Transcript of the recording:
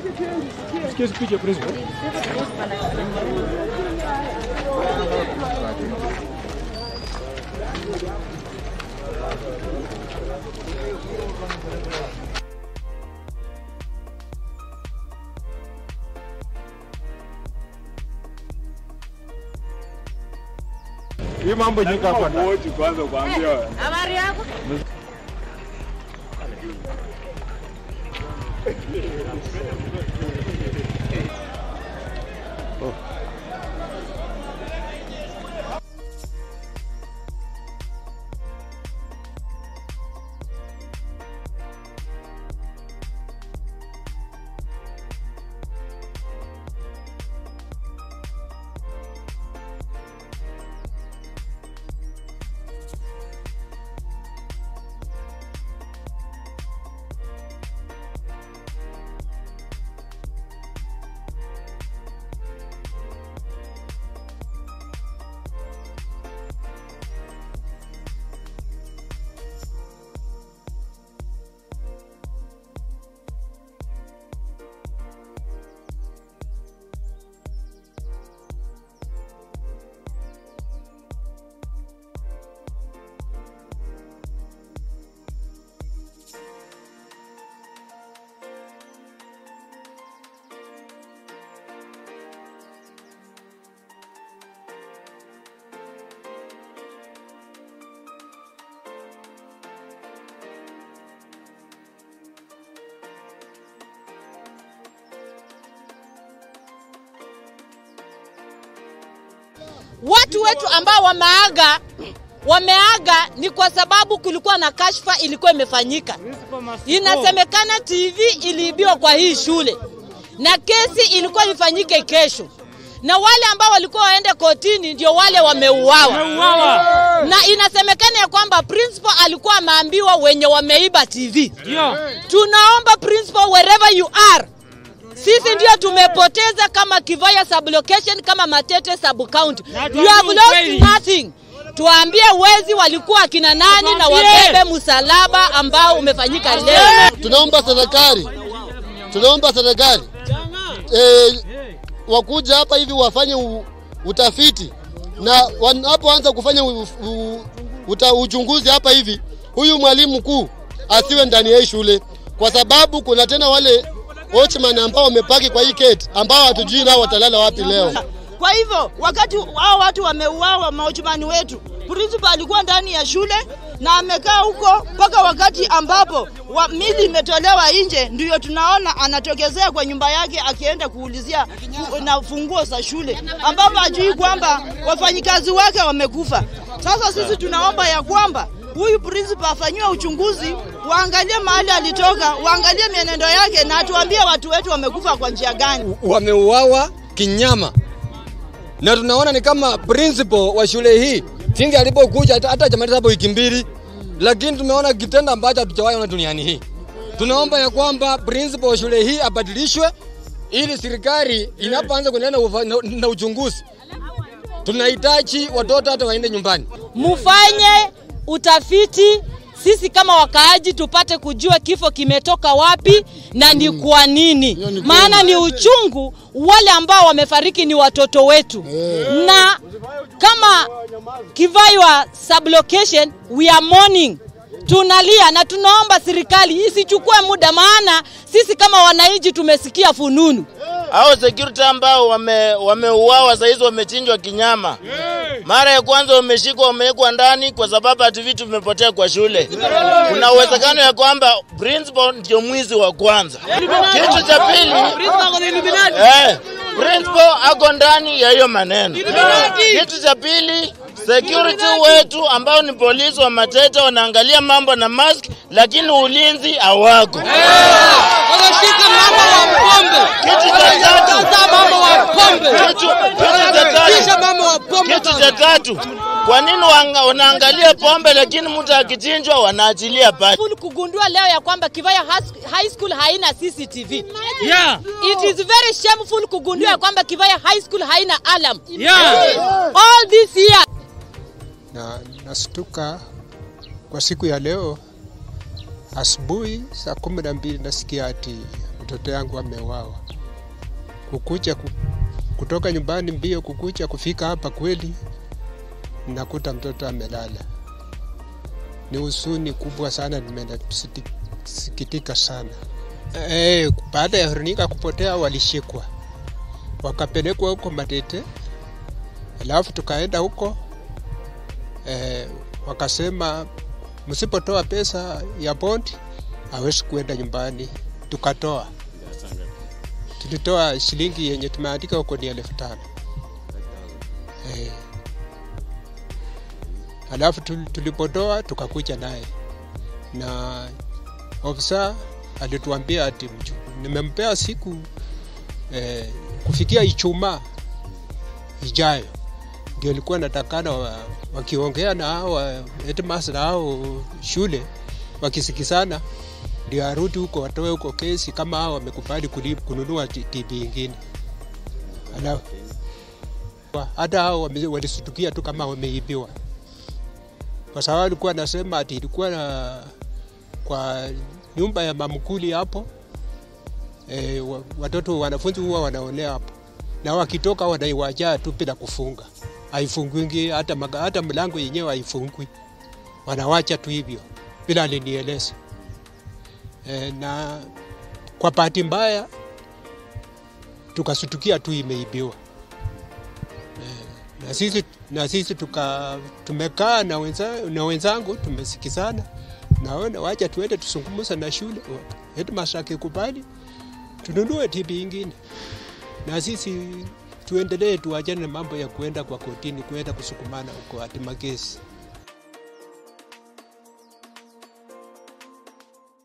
Sikia speech ya principal. Hii mambo nyika hapa ndani. Wote kwanza kuambia Habari yako? Watu wetu ambao wameaga wameaga ni kwa sababu kulikuwa na kashfa ilikuwa imefanyika. Inasemekana TV iliibiwa kwa hii shule na kesi ilikuwa ifanyike kesho, na wale ambao walikuwa waende kotini ndio wale wameuawa. Na inasemekana ya kwamba principal alikuwa ameambiwa wenye wameiba TV. Tunaomba principal, wherever you are, sisi ndio tumepoteza kama Kivaya sublocation kama Matete sub county. You have lost nothing. Tuambie wezi walikuwa akina nani na wabebe msalaba ambao umefanyika leo. Tunaomba serikali, tunaomba serikali eh, wakuja hapa hivi wafanye u, utafiti na wanapoanza kufanya u, u, uta, uchunguzi hapa hivi, huyu mwalimu mkuu asiwe ndani ya hii shule, kwa sababu kuna tena wale watchman ambao wamepaki kwa hii gate ambao hatujui nao watalala wapi leo. Kwa hivyo wakati hao watu wameuawa, maujumani wetu, principal alikuwa ndani ya shule na amekaa huko mpaka wakati ambapo wa, mili imetolewa nje, ndiyo tunaona anatokezea kwa nyumba yake akienda kuulizia fu, na funguo za shule, ambapo hajui kwamba wafanyikazi wake wamekufa. Sasa sisi tunaomba ya kwamba huyu principal afanyiwe uchunguzi, waangalie mahali alitoka, waangalie mienendo yake, na atuambie watu wetu wamekufa kwa njia gani. wameuawa kinyama, na tunaona ni kama principal wa shule hii singi alipokuja hata hata jamaliza hapo wiki mbili, lakini tumeona kitendo ambacho hatujawahi ona duniani hii. Tunaomba ya kwamba principal wa shule hii abadilishwe ili serikali inapoanza kuendelea na, ufa- na, na uchunguzi, tunahitaji watoto hata waende nyumbani. mufanye utafiti sisi kama wakaaji tupate kujua kifo kimetoka wapi na ni kwa nini. Hiyo ni Maana ni uchungu, wale ambao wamefariki ni watoto wetu na kama Kivaiwa sublocation we are mourning, tunalia na tunaomba serikali isichukue muda, maana sisi kama wananchi tumesikia fununu. hao security ambao wame wameuawa saa hizi wamechinjwa kinyama. Mara ya kwanza wameshikwa wamewekwa ndani kwa sababu ati vitu vimepotea kwa shule. Kuna uwezekano ya kwamba principal ndio mwizi wa kwanza. Kitu cha pili, eh, principal ako ndani ya hiyo maneno. Kitu cha pili, security wetu ambao ni polisi wa Matete wanaangalia mambo na mask, lakini ulinzi hawako. Wanashika mama wa pombe, Kitu cha tatu, mama wa pombe, kitu, kitu cha tatu, mama wa pombe. kitu cha tatu, kwa nini wanga- wanaangalia pombe lakini mtu akichinjwa wanaachilia pale? Full kugundua leo ya kwamba Kivaya Has- High School haina CCTV. Yeah. It is very shameful kugundua ya kwamba Kivaya High School haina alarm. Yeah. All this year na nastuka kwa siku ya leo asubuhi saa kumi na mbili nasikia ati mtoto yangu ameuawa. Kukucha ku, kutoka nyumbani mbio kukucha kufika hapa kweli nakuta mtoto amelala. Ni huzuni kubwa sana, nimesikitika sana. E, baada ya Veronica kupotea walishikwa wakapelekwa huko Matete, alafu tukaenda huko e, wakasema msipotoa pesa ya bondi hawezi kuenda nyumbani. Tukatoa, tulitoa shilingi yenye tumeandika huko ni elfu tano e, alafu tul- tulipotoa tukakuja naye na ofisa alituambia ati mchu- nimempea siku eh, kufikia Ijumaa ijayo ndio ilikuwa natakana wa, wakiongea na hao wa- headmaster na hao shule wakisikizana ndio arudi huko watoe huko kesi kama hao wamekubali kulip- kununua T- TV ingine. Alafu wa- hata hao wame- walisutukia tu kama wameibiwa, kwa sababu alikuwa anasema ati ilikuwa na kwa nyumba ya mamkuli hapo e, watoto wanafunzi huwa wanaolea hapo na wakitoka wanaiwajaa tu bila kufunga, haifungwingi hata, maga- hata mlango yenyewe haifungwi, wanawacha tu hivyo bila alinieleza e, na kwa bahati mbaya tukasutukia tu imeibiwa e, na sisi, na sisi tuka, tumekaa na, wenza, na wenzangu tumesikizana, naona wacha tuende tusungumuza na shule, headmaster akikubali tununue TV ingine na sisi tuendelee tuachane na mambo ya kuenda kwa kotini, kuenda kusukumana huko hati makesi.